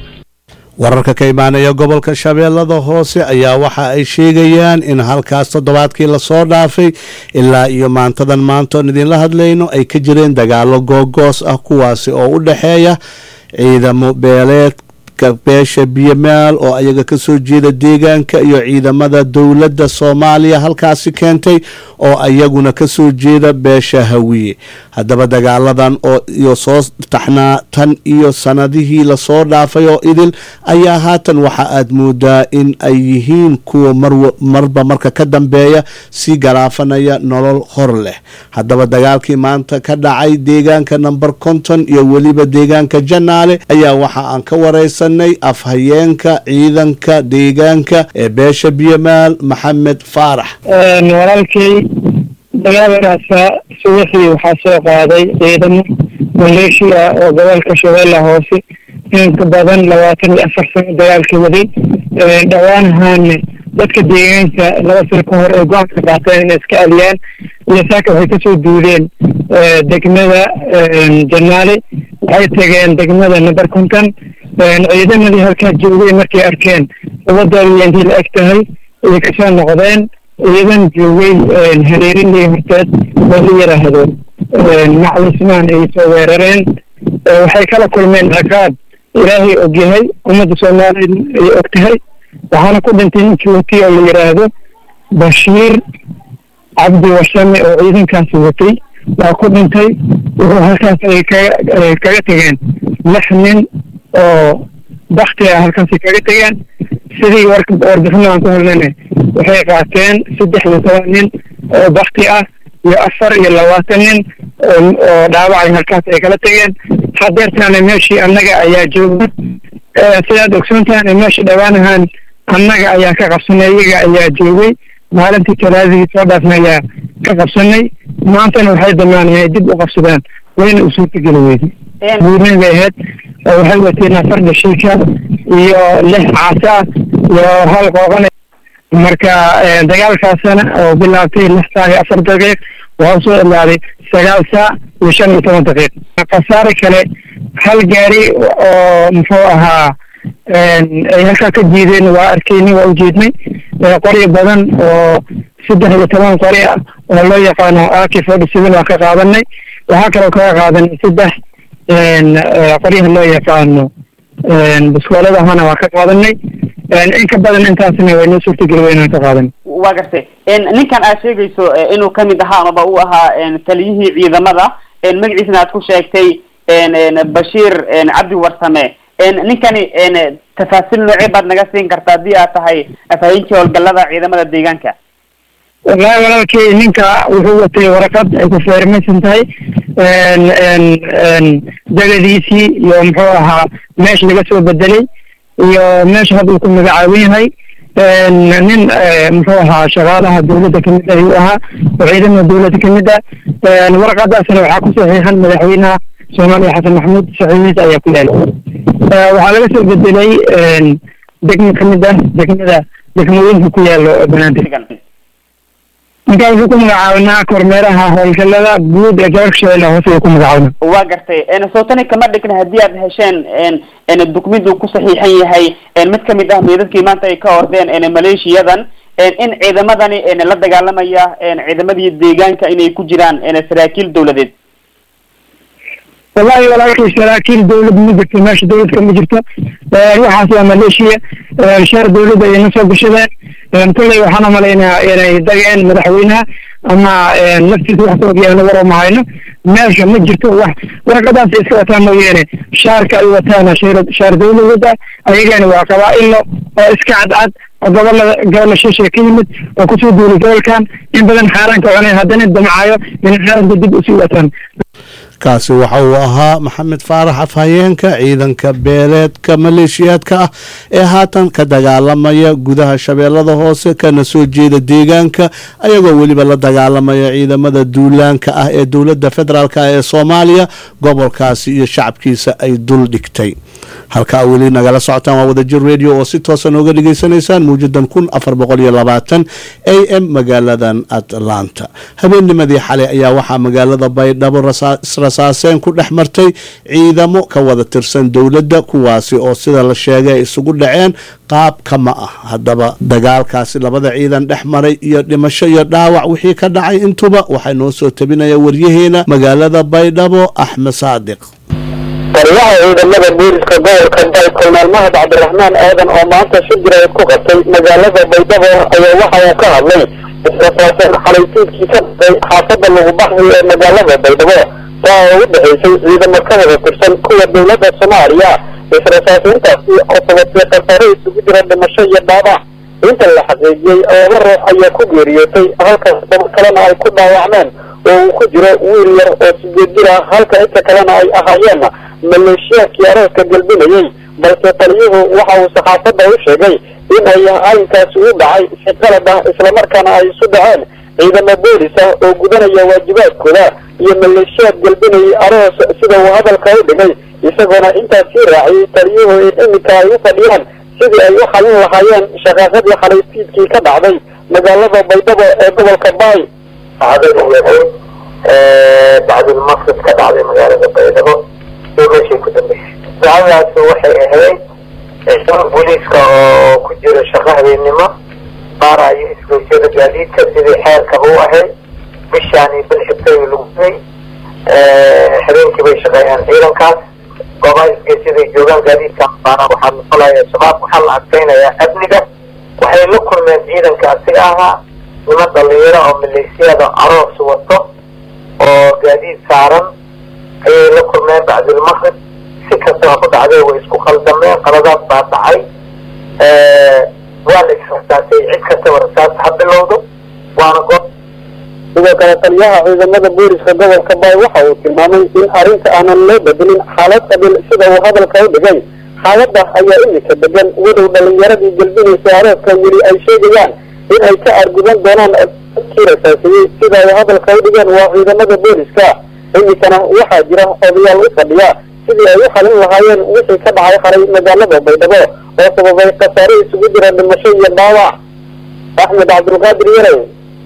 wararka ka imaanaya gobolka shabeellada hoose ayaa waxa ay sheegayaan in halkaas toddobaadkii lasoo dhaafay ilaa iyo maantadan maantoon idinla hadlayno ay ka jireen dagaalo googoos ah kuwaasi oo u dhexeeya ciidamo beeleedka beesha biyamaal oo ayaga ka soo jeeda deegaanka iyo ciidamada dowladda soomaaliya halkaasi keentay oo ayaguna ka soo jeeda beesha hawiye haddaba dagaaladan oo iyo soo taxnaa tan iyo sanadihii lasoo dhaafay oo idil ayaa haatan waxa aad moodaa in ay yihiin kuwa marba marka ka dambeeya sii garaafanaya nolol hor leh haddaba dagaalkii maanta ka dhacay deegaanka number konton iyo weliba deegaanka janaale ayaa waxa aan ka wareysanay afhayeenka ciidanka deegaanka ee beesha biyamaal maxamed faarax walaalkay dagaalkaasa subaxii waxaa soo qaaday ciidamo maleeshiya oo gobolka shabeella hoose inka badan labaatan iyo afar sano dagaalka waday dhawaanahaana dadka deegaanka laba sano ka hor ay go-aanka qaateen inay iska aliyaan iyo saaka waxay kasoo duudeen degmada janaale waxay tageen degmada number konton ciidamadii halkaa joogay markay arkeen labadooda intii la eg tahay ay kasoo noqdeen ciidan joogay hareerinii horteed oo la yidhaahdo maclismaan ay soo weerareen waxay kala kulmeen ciqaab ilaahay ogyahay ummadda soomaaliyeed ay og tahay waxaana ku dhintay ninkii watay oo la yidhaahdo bashiir cabdi wasame oo ciidankaasi watay waa ku dhintay wuxuu halkaas ay kaga kaga tegeen lix nin oo bakti ah halkaasay kaga tegeen sidii warka warbixino aan ku helnayna waxay qaateen saddex iyo toban nin oo bakti ah iyo afar iyo labaatan nin oo dhaawacay halkaas ay kala tegeen hadeertaana meeshii annaga ayaa joogna sidaad ogsoontahan meeshii dhawaanahan annaga ayaa ka qabsanay iyaga ayaa joogay maalintii talaadadii soo dhaafna ayaa ka qabsanay maantana waxay damaan inay dib u qabsadaan wayna u suurtageli weyday buurin bay ahayd waxay wateen afar dhashiika iyo lix caasa iyo hal qooqan marka dagaalkaasana oo bilaabtay lix saac iyo afar daqiiq waxaa soo ilaaday sagaal saac iyo shan iyo toban daqiiq khasaare kale hal gaari oo muxuu ahaa ay halkaa ka jiideen waa arkeyni waa ujeednay qoryo badan oo saddex iyo toban qori ah oo loo yaqaano aki forty seven waa ka qaadanay waxaa kaloo kaga qaadanay saddex qoryaha loo yaqaano biskooladahana waa ka qaadanay in ka badan intaasna way noo suurtageli weynaan ka qaadanay waa gartay ninkan aad sheegayso inuu kamid ahaa amaba uu ahaa taliyihii ciidamada magaciisna aad ku sheegtay bashiir cabdi warsame ninkani tafaasiil noocee baad naga siin kartaa haddii aad tahay afhayeenkii howlgalada ciidamada deegaanka wallahi walaalkii ninka wuxuu watay waraqad ay ku feermaysan tahay degadiisii iyo muxuu ahaa meesha laga soo bedelay iyo meesha hadda uu ku magacaaban yahay nin muxuu ahaa shaqaalaha dawladda kamid ah ayuu ahaa oo ciidamada dawladda kamid ah waraqadaasna waxaa ku saxiixan madaxweynaha soomaaliya xasan maxamuud saxiixiisa ayaa ku yaala waxaa laga soo bedelay degmo kamid ah degmada degmooyinka ku yaalo banaadir ninkaa wuxuu ku magacaabanaa kormeeraha howlgalada guud ee gobolka shabeelle hoose ayuu ku magacaabana waa gartay sootani kama dhigna haddii aad hesheen dukumid uu ku saxiixan yahay mid kamid ah meedadkii maanta ay ka ordeen maleeshiyadan in ciidamadani la dagaalamaya ciidamadii deegaanka inay ku jiraan saraakiil dawladeed wallahi walaalkii saraakiil dawlad ma jirto meesha dawlad kama jirto waxaas waa maleeshiya shaar dawladda ay na soo gashadeen kulley waxaan umalaynaa inay dageen madaxweynaha ama naftiisa wax ka ogyaana war uma hayno meesha ma jirto wax warqadaas iska wataan mooyaane shaarka ay wataana shaar dawladooda ayagana waa qabaa-ilo oo iska cadcad oo gobolada gobolla shisha ka yimid oo kusoo duulay gobolkan in badan xaaraanka cunay haddana damcaayo inay xaaraanka dib usii wataan kaasi waxa uu ahaa maxamed faarax afhayeenka ciidanka beeleedka maleeshiyaadka ah ee haatan ka dagaalamaya gudaha shabeellada hoose kana soo jeeda deegaanka ayagoo weliba la dagaalamaya ciidamada duulaanka ah ee dowladda federaalk ah ee soomaaliya gobolkaasi iyo shacabkiisa ay dul dhigtay halkaa weli nagala socotaan waa wadajir radio oo si toosa nooga dhegaysanaysaan mawjadan kun afar boqol iyo labaatan a m magaaladan atlanta habeennimadii xalay ayaa waxaa magaalada baydhabo rasaaseen ku dhex martay ciidamo ka wada tirsan dowladda kuwaasi oo sida la sheegay ay isugu dhaceen qaab kama ah haddaba dagaalkaasi labada ciidan dhex maray iyo dhimasho iyo dhaawac wixii ka dhacay intuba waxaa noo soo tabinaya waryaheena magaalada baydhabo axmed saadiq taliyaha ciidamada booliska gobolka bay kolonel mahad cabdiraxmaan aadan oo maanta si jirayd ku qabtay magaalada baydhabo ayaa waxa uu ka hadlay israsaaseen xalaysiidkii ka dhacay xaafada lagu baxday ee magaalada baydhabo taa oo u dhexaysay ciidamo ka wada tirsan kuwa dowladda soomaaliya israsaasiintaasi oo sababtay khasaare isugu jira dhimasho iyo dhaabac inta la xaqiijiyey laba ruux ayaa ku geeriyootay halka daba kalena ay ku dhaawacmeen oo uu ku jiro wiil yar oo sideed jir ah halka inta kalena ay ahaayeen maleeshiyaadkii arooska galbinayey balse taliyuhu waxa uu saxaafadda u sheegay in ay arrinkaasi u dhacay si qalad ah islamarkaana ay isu dhaceen ciidamo boolis ah oo gudanaya waajibaadkooda iyo maleeshiyaad galbinayay aroos sida uu hadalka u dhigay isagoona intaas sii raaciyay taliyuhu in iminka ay u fadhiyaan sidii ay u xalin lahaayeen shaqaaqadii xalaysiidkii ka dhacday magaalada baydhabo ee gobolka baay dhacdadu yahay bacdulmaqrib ka dhacday magaalada baydhabo iyo meeshii ku dambeysay dacdadaasi waxay ahayd ciidamo booliiska oo ku jira shaqo habeennimo baarayo isgoysyada gaadiidka sidii xeerkaba u ahayd bishaani bil xigtay lagu gubay habeenkii bay shaqeeyaan ciidankaas goobaha isgoysyada ay joogaan gaadiidka baana waxaa maqalaya shabaab waxaa la adkeynayaa amniga waxay la kulmeen ciidanka asiga ahaa niman dhalinyaro oo maleesiyada aroos wato oo gaadiid saaran ayay la kulmeen bacdulmaqrib si kastaba ku dhacday way isku khaldameen qaladaad baa dhacay waa la israsaasay cid kastaba rasaas ha bilowdo waana goob sidoo kale taliyaha ciidamada booliska gobolka baay waxa uu tilmaamay in arrinta aanan loo bedelin xaalad qabil sida uu hadalka u dhigay xaaladda ayaa imika degan wadow dhalinyaradii gelbinaysa arooska weli ay sheegayaan in ay ka argudan doonaan kii rasaasiyey sida ay hadalka u dhigeen waa ciidamada booliska imikana waxaa jira odayaal u fadhiya sidii ay u xalin lahaayeen wixii ka dhacay xalay magaalada baydhabo oo sababay khasaare isugu jira dhimasho iyo dhaawac axmed cabdulqaadir yarow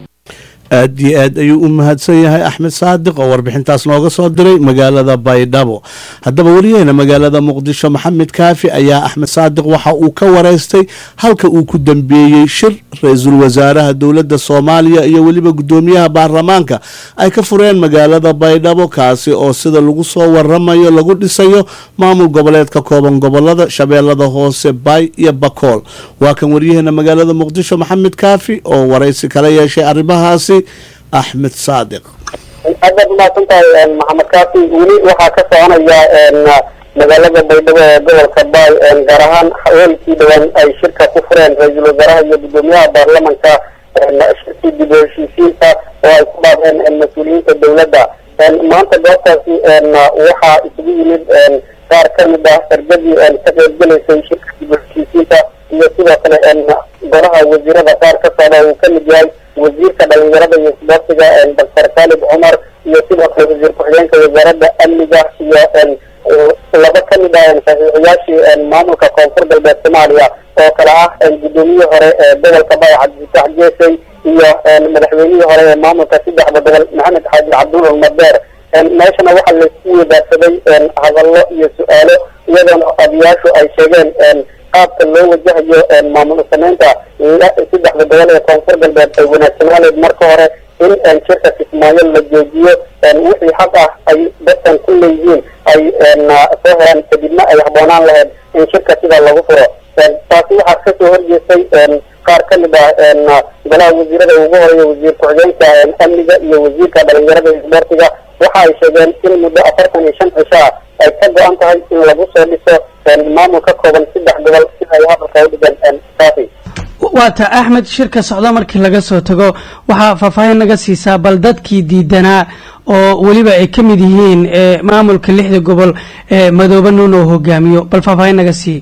aad iyo aad ayuu u mahadsan yahay axmed saadiq oo warbixintaas nooga soo diray magaalada baydhabo haddaba wariyaheena magaalada muqdisho maxamed kaafi ayaa axmed saadiq waxa uu ka wareystay halka uu ku dambeeyey shir ra-iisul wasaaraha dowladda soomaaliya iyo weliba guddoomiyaha baarlamaanka ay ka fureen magaalada baydhabo kaasi oo sida lagu soo waramayo lagu dhisayo maamul goboleed ka kooban gobolada shabeellada hoose baay iyo bakool waa kan wariyaheena magaalada muqdisho maxamed kaafi oo waraysi kala yeeshay arrimahaasi axmed saadiq aad baad umahadsan tahay maxamed kaafi weli waxaa ka soconaya magaalada baydhabo ee gobolka baay gaar ahaan haweenkii dhawaan ay shirka ku fureen ra-iisul wasaaraha iyo guddoomiyaha baarlamanka shirkii dib u heshiisiinta oo ay ku dhaadeen mas-uuliyiinta dowladda maanta goobtaasi waxaa isugu yimid qaar ka mid ah ergadii ka qaybgelaysay shirka dib u heshiisiinta iyo sidoo kale golaha wasiirada qaar ka socda uu ka mid yahay wasiirka dhalinyarada iyo isboortiga doctor khalid cumar iyo sidoo kale wasiir ku-xigeenka wasaaradda amniga iyo laba ka mid ah saxiixiyaashii maamulka koonfur galbeed soomaaliya oo kale ah guddoomiyihii hore ee gobolka baay cabdifitaax jeesey iyo madaxweynihii hore ee maamulka saddexda gobol maxamed xaaji cabdul madeer meeshana waxaa laisku wadaagsaday hadallo iyo su-aalo iyadoona odayaashu ay sheegeen qaabka loo wajahayo maamul sameynta saddexda gobol ee koonfur galbeed ay wanaagsanaaneed marka hore in shirka kismaayo la joojiyo wixii xaq ah ay dadkan ku leeyihiin ay soo helaan kadibna ay habboonaan lahayd in shirka sidaa lagu furo taasi waxaa kasoo horjeestay qaar ka mid ah golaha wasiirada ugu horeeya wasiir ku-xigeenka amniga iyo wasiirka dhalinyarada iyo isboortiga waxa ay sheegeen in muddo afartan iyo shan cisho ah ay ka go-an tahay in lagu soo dhiso maamul ka kooban saddex gobol si ay hadalka u dhigeen kaafi waata axmed shirka socda markii laga soo tago waxaa faahfaahin naga siisaa bal dadkii diidanaa oo weliba ay ka mid yihiin maamulka lixda gobol ee madoobe nuun oo hogaamiyo bal faahfaahin naga sii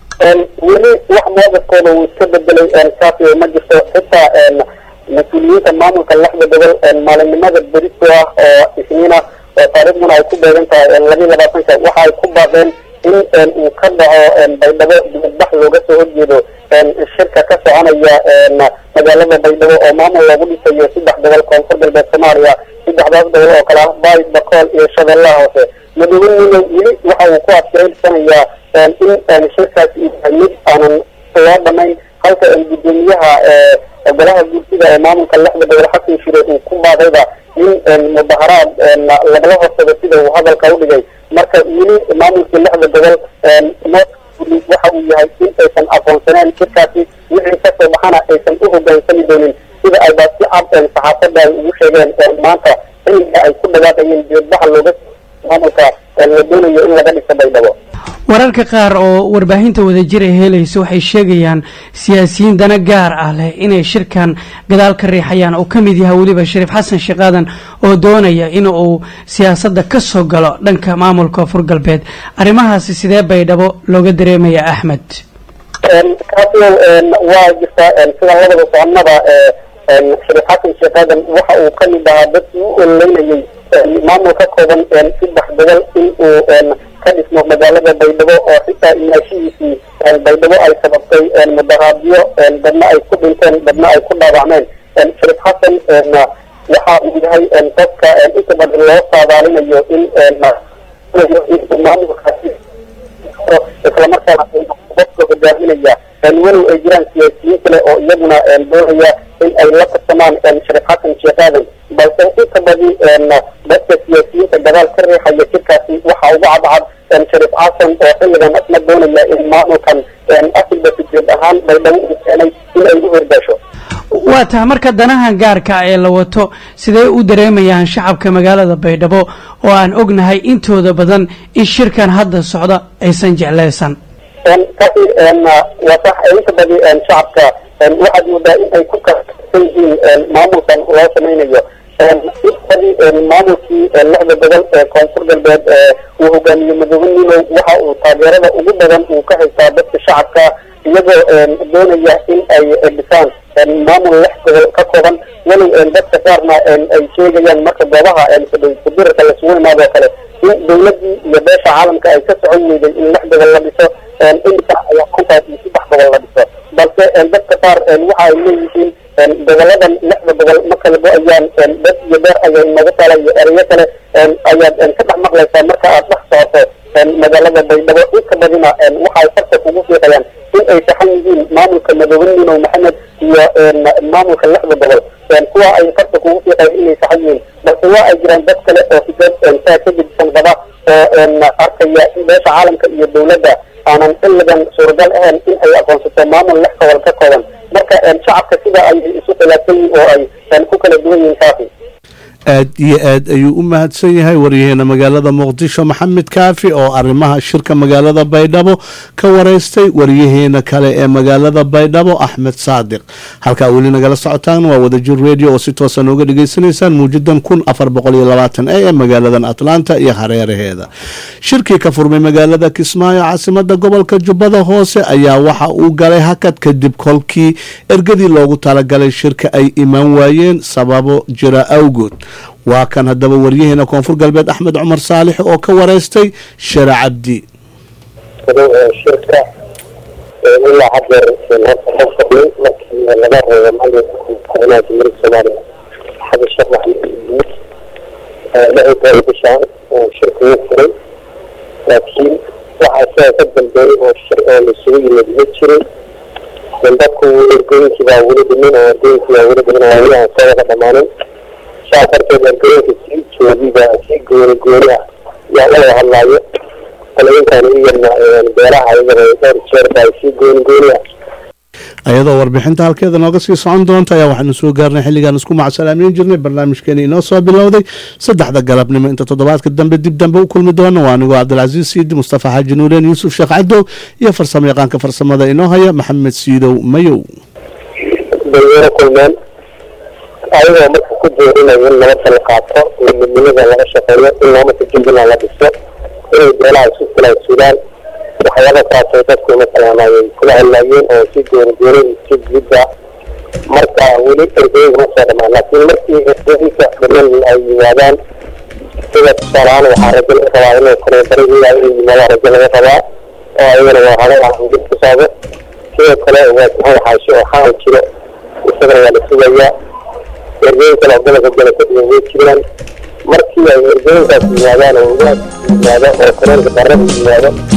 weli wax moodafkooda uu iska bedelay kaafi ma jirto xitaa mas-uuliyiinta maamulka lixda gobol maalinimada beristo ah oo isniina oo taariikhduna ay ku beegan tahay labiyi labaatanka waxa ay ku baaqeen in uu ka dhaco baydhabo dibadbax looga soo horjeedo shirka ka soconaya magaalada baydhabo oo maamul loogu dhisayo saddex gobol koonfur galbeed soomaaliya saddexdaas gobol oo kale ah baay bakool iyo shabeellaha hoose madoobe nuno weli waxa uu ku adkeysanayaa in shirkaasi yahay mid aanan loo dhamayn halka guddoomiyaha golaha guurtida ee maamulka lixda gobol xasan shire uu ku baaqayba in mudaharaad lagala horsado sida uu hadalka u dhigay marka weli maamulkii lixda gobol waxa uu yahay in aysan aqoonsaneen shirkaasi wixii kasoo baxana aysan u hogaansami doonin sida ay baa si cad saxaafadda ay ugu sheegeen maanta xilliga ay ku dhawaaqayeen jeedbaxa looga maamulka la doonayo in laga dhiso baydhabo wararka qaar oo warbaahinta wadajir ay helaysa waxay sheegayaan siyaasiyiin dana gaar ah leh inay shirkan gadaal ka riixayaan oo ka mid yahay weliba shariif xasan sheekaadan oo doonaya in uu siyaasadda ka soo galo dhanka maamulka koonfur galbeed arrimahaasi sidee baydhabo looga dareemaya axmed kaasio waa jirtaa sida labada soconada shariif xasan sheekh aadan waxa uu ka mid ahaa dadkii u ololeynayay maamul ka kooban saddex gobol in uu ka dhismo magaalada baydhabo oo xitaa imaashihiisii baydhabo ay sababtay mudaraadyo dadna ay ku dhinteen dadna ay ku dhaawacmeen shariif xasan waxa uu yahay dadka inta badan loo saadaalinayo in maamulkaasi islamarkaana qofka hogaaminaya walow ay jiraan siyaasiyiin kale oo iyaguna doonaya in ay la tartamaan shariif xasan sheekh aadan balse inta badi dadka siyaasiyiinta gadaal ka riixaya jirkaasi waxa ugu cadcad shariif xasan oo xilligan asna doonaya in maamulkan asilba fijeed ahaan baydhabo uu keenay in ay u hordaasho waa taha marka danaha gaarka ee la wato sidee u dareemayaan shacabka magaalada baydhabo oo aan ognahay intooda badan in shirkan hadda socda aysan jeclaysan kasi waa sax inta badi shacabka waxaad moodaa in ay ku kasan yihiin maamulkan loo samaynayo badi maamulkii lixda gobol ee koonfur galbeed uu hogaamiye madoobe ninow waxa uu taageerada ugu badan uu ka haystaa dadka shacabka iyagoo doonaya in ay dhisaan maamul lix gobol ka kooban walow dadka qaarna ay sheegayaan marka goobaha kudirarka lasugu imaado kale in dawladii iyo beesha caalamka ay ka socon weyday in lix gobol la dhiso imika ayaa kontaas iyo saddex gobol la dhiso balse dadka qaar waxa ay leeyihiin goboladan lixda gobol ma kala go-ayaan dad iyo beer ayaa inagu tala iyo ereyo kale ayaad ka dhex maqlaysaa marka aad dhex socoto magaalada baydhabo inta badina waxay farta kugu fiiqayaan in ay saxan yihiin maamulka madoobe ninow maxamed iyo maamulka lixda gobol kuwa ay farta kugu fiiqayaan inay saxan yihiin balse waa ay jiraan dad kale oo fikrad saa ka gedisan qaba oo arkaya in beesha caalamka iyo dawladda aanan xilligan suuragal ahayn in ay aqoonsato maamul lix gobol ka kooban marka shacabka sida ay isu khilaafsan yihiin oo ay ku kala duwan yihiin kaafi aad iyo aad ayuu u mahadsan yahay waryaheena magaalada muqdisho maxamed kaafi oo arrimaha shirka magaalada baydhabo ka waraystay waryaheena kale ee magaalada baydhabo axmed saadiq halkaa weli nagala socotaan waa wadajir radio oo si toosa nooga dhegaysanaysaan muujadan kun afar boqol iyo labaatan a ee magaaladan atlanta iyo hareeraheeda shirkii ka furmay magaalada kismaayo caasimada gobolka jubbada hoose ayaa waxa uu galay hakad kadib kolkii ergadii loogu talagalay shirka ay imaan waayeen sababo jira awgood waa kan haddaba waryaheena koonfur galbeed axmed cumar saalix oo ka wareystay share cabdi shirka ilaa hadeer horta ka fadhin markii laga reebo madaxweynaha jamhuuriyadda soomaaliya xasan sheekh maxamed lixii toban bishaan shirka wuu furay laakiin waxaa sidaa ka dambeeyey oo shir oo laisugu yimid ma jirin dadku ergooyinkii baa weli dhimin oo ardooyinkii baa weli dhimin oo weli aan soo wada dhamaanin saa darteed ergooyinka sii joogiba si gooni gooni ah yaa la wada hadlaayo qolooyinkan iyana beeraha iyagana dhowr jeer baa si gooni gooni ah ayadoo warbixinta halkeeda nooga sii socon doonta ayaa waxaanu soo gaarnay xilligaan isku macsalaamiin jirnay barnaamijkeeni inoo soo bilowday saddexda galabnimo inta toddobaadka dambe dib dambe u kulmi doona waa anigoo cabdilcasiis siidi mustafa xaaji nuureen yuusuf sheekh cadow iyo farsamo yaqaanka farsamada inoo haya maxamed siidow mayow bayna kulmeen ayagoo marka ku jeerinayo in nabadda la qaato in midnimada laga shaqeeyo in maamulka jubbaland la dhiso inay beelaha isu filaan suudaan waxyaaba taasay dadku masalan ay kula hadlaayeen oo si gooni gooni si gudda marka weli ergooyinka ma soo dhamaan laakiin markii ergooyinka dhiman ay yimaadaan sida tusaalahaan waxaa rajo laga rabaa inay koreebarihii ay yimaadaan rajo laga rabaa oo ayagana waa hadal aan ku socdo sidoo kale waa maxamed xaashi oo xaal jiro isagana waa la sugayaa ergooyin kale oo gobolka gala kadhigan way jiraan markii ay ergooyinkaas yimaadaan oo ugaas yimaado oo koreenka darrada yimaado